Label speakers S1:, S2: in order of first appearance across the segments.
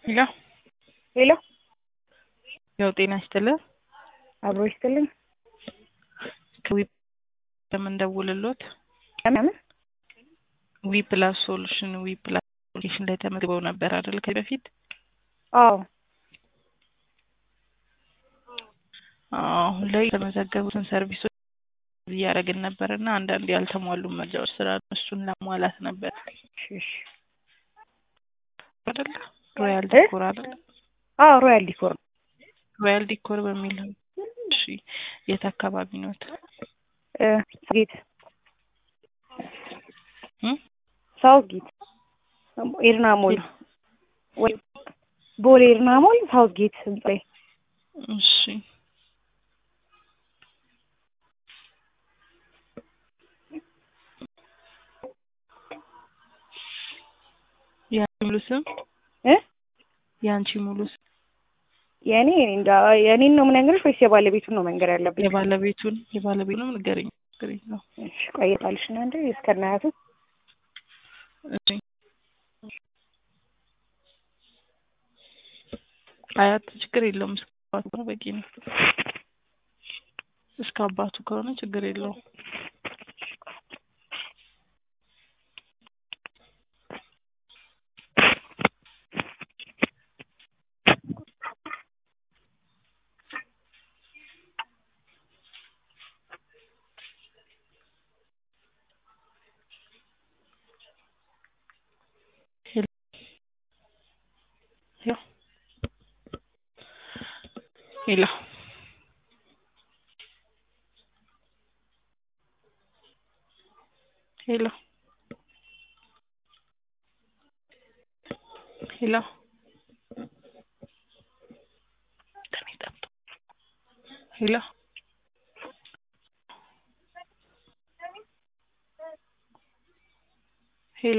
S1: ሄሎ
S2: ሄሎ
S1: ያው ጤና ይስጥልን
S2: አብሮ ይስጥልኝ።
S1: ከዊ የምንደውልሎት
S2: ለምን
S1: ዊ ፕላስ ሶሉሽን ዊ ፕላስ አፕሊኬሽን ላይ ተመዝግበው ነበር አይደል? ከዚህ በፊት
S2: አዎ
S1: አሁን ላይ የተመዘገቡትን ሰርቪሶች እያደረግን ነበር እና አንዳንድ ያልተሟሉ መረጃዎች ስላሉ እሱን ለማሟላት ነበር
S2: እሺ እሺ።
S1: አይደል? ሮያል
S2: እ?
S1: ዲኮር አይደል?
S2: አዎ ሮያል ዲኮር ነው።
S1: ሮያል ዲኮር በሚል እሺ። የት አካባቢ ኖት?
S2: እ ጌት
S1: እም?
S2: ሳውት ጌት ኤርና ሞል ወይ ቦሌ ኤርና ሞል ሳውት ጌት ህንጻ ላይ
S1: እሺ የአንቺ ሙሉ ስም
S2: እ
S1: የአንቺ ሙሉ ስም
S2: የኔ እኔ እንጃ የኔን ነው የምነግርሽ ወይስ የባለቤቱን ነው መንገር ያለብኝ?
S1: የባለቤቱን የባለቤቱንም ንገረኝ። ንገረኝ ነው
S2: እሺ ቆይታልሽ እና እንደ እስከናያቱ
S1: እሺ አያት ችግር የለውም። እስከ አባቱ ከሆነ በቂ ነው። እስከ አባቱ ከሆነ ችግር የለውም። ሄሎ ሄሎ ሄሎ ሄሎ ደሜ ጠፍቶ ሄሎ ሄሎ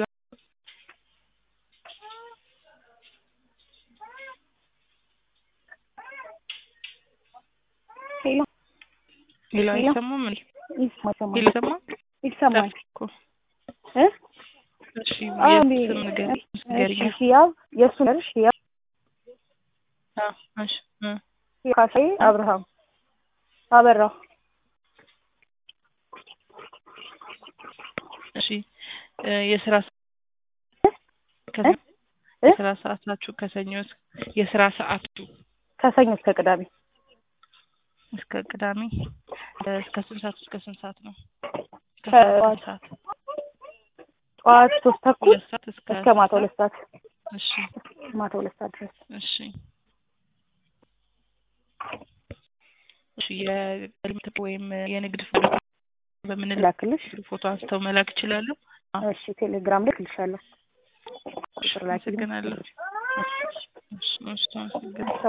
S2: ሄሎ
S1: ሄሎ
S2: ሄሎ።
S1: አይሰማም እንዴ?
S2: ይሰማ ይሰማል
S1: ሄሎ ሰማ
S2: ይሰማል
S1: እኮ
S2: እ
S1: እሺ
S2: አዎ
S1: የት
S2: እንዴ
S1: ስም ንገሪኝ ንገሪኝ
S2: እሺ ያው የእሱ ነርሽ ያው
S1: አዎ እሺ እ
S2: ካሳዬ አብርሃም አበራ
S1: እሺ እ የስራ ሰ- ከ-
S2: እ? እ?
S1: የስራ ሰዓታችሁ ከሰኞ እስከ የስራ ሰዓቱ
S2: ከሰኞ እስከ ቅዳሜ
S1: እስከ ቅዳሜ እ እስከ ስንት ሰዓት እስከ ስንት ሰዓት ነው? እስከ
S2: ከጠዋት
S1: ስንት ሰዓት?
S2: ጠዋት ሶስት ተኩል
S1: ሁለት ሰዓት እስከ
S2: እስከ ማታ ሁለት ሰዓት
S1: እሺ
S2: ማታ ሁለት ሰዓት ድረስ
S1: እሺ እሺ የልምት ወይም የንግድ ፎቶ በምን
S2: ላክልሽ
S1: ፎቶ አንስተው መላክ ይችላሉ?
S2: እሺ ቴሌግራም ልክልሻለሁ ቁጥር ላኪልኝ
S1: አመሰግናለሁ። እሺ እሺ አመሰግናለሁ።